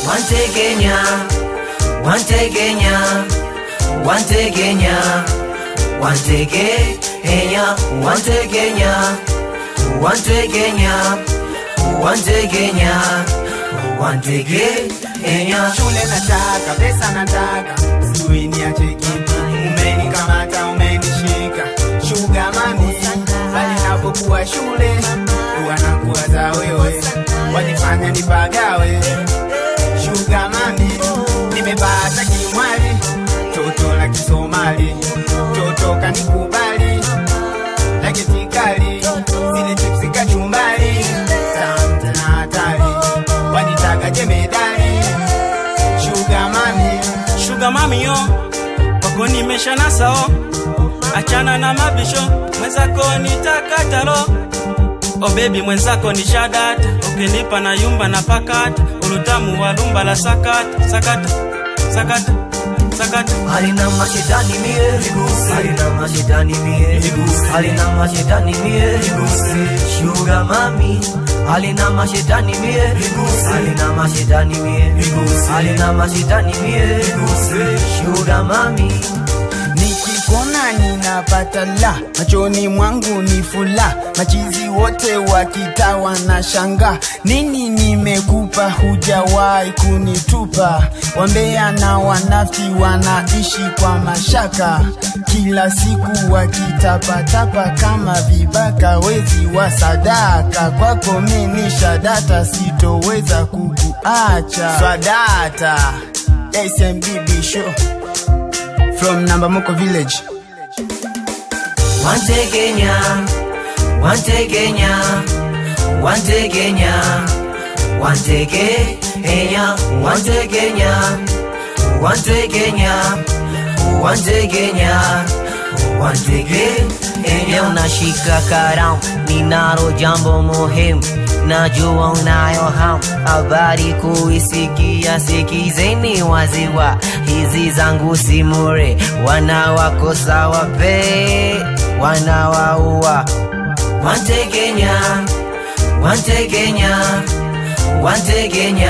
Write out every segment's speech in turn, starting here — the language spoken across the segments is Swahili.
wantegenya wantegenya wantegenya wantegenya wantegenya wantegenya wantegenya wantegenya shule nataka pesa nataka sijui niache kipi umenikamata umenishika shuga mami bali napokuwa shule huwa nakuwaza wewe wanifanya nipagawe shuga mami nimepata kimwali toto la kisomali toto kanikubali la kitikali zile chipsi kachumbali tamta na hatari wanitaka jemedali shuga mami shuga mami yo kwako nimesha nasao achana na mabisho mwenzako nitakatalo o bebi mwenzako ni shadata ukinipa na yumba na pakata ulutamu wa lumba la sakata sakata sakata sakata halina mashetani mie halina mashetani mie halina mashetani mie shuga mami halina mashetani mie halina mashetani mie halina mashetani mie shuga mami nikikona ninapata la machoni mwangu ni fula machizi wote wakitawa na shanga nini nimekupa hujawahi kunitupa wambea na wanafti wanaishi kwa mashaka kila siku wakitapatapa kama vibaka wezi wa sadaka kwako mini shadata sitoweza kukuacha swadata SMBB show from Nambamoko village. wantegenya wantegenya wantegenya wantegenya wantegenya wantegenya wantegenya wantegenya unashika karamu ninalo jambo muhimu najua unayo hamu habari kuisikia sikizeni waziwa hizi zangu simure wanawakosa wape wanawaua wantegenya wantegenya wantegenya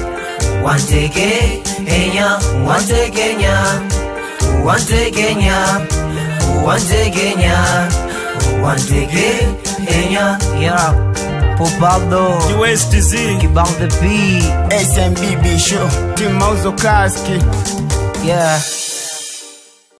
wantegenya wantegenya wantegenya wantegenya wantegenya yeah Popaldo USTZ Kibao the beat SMBB show. Tim Mauzo Kaski. yeah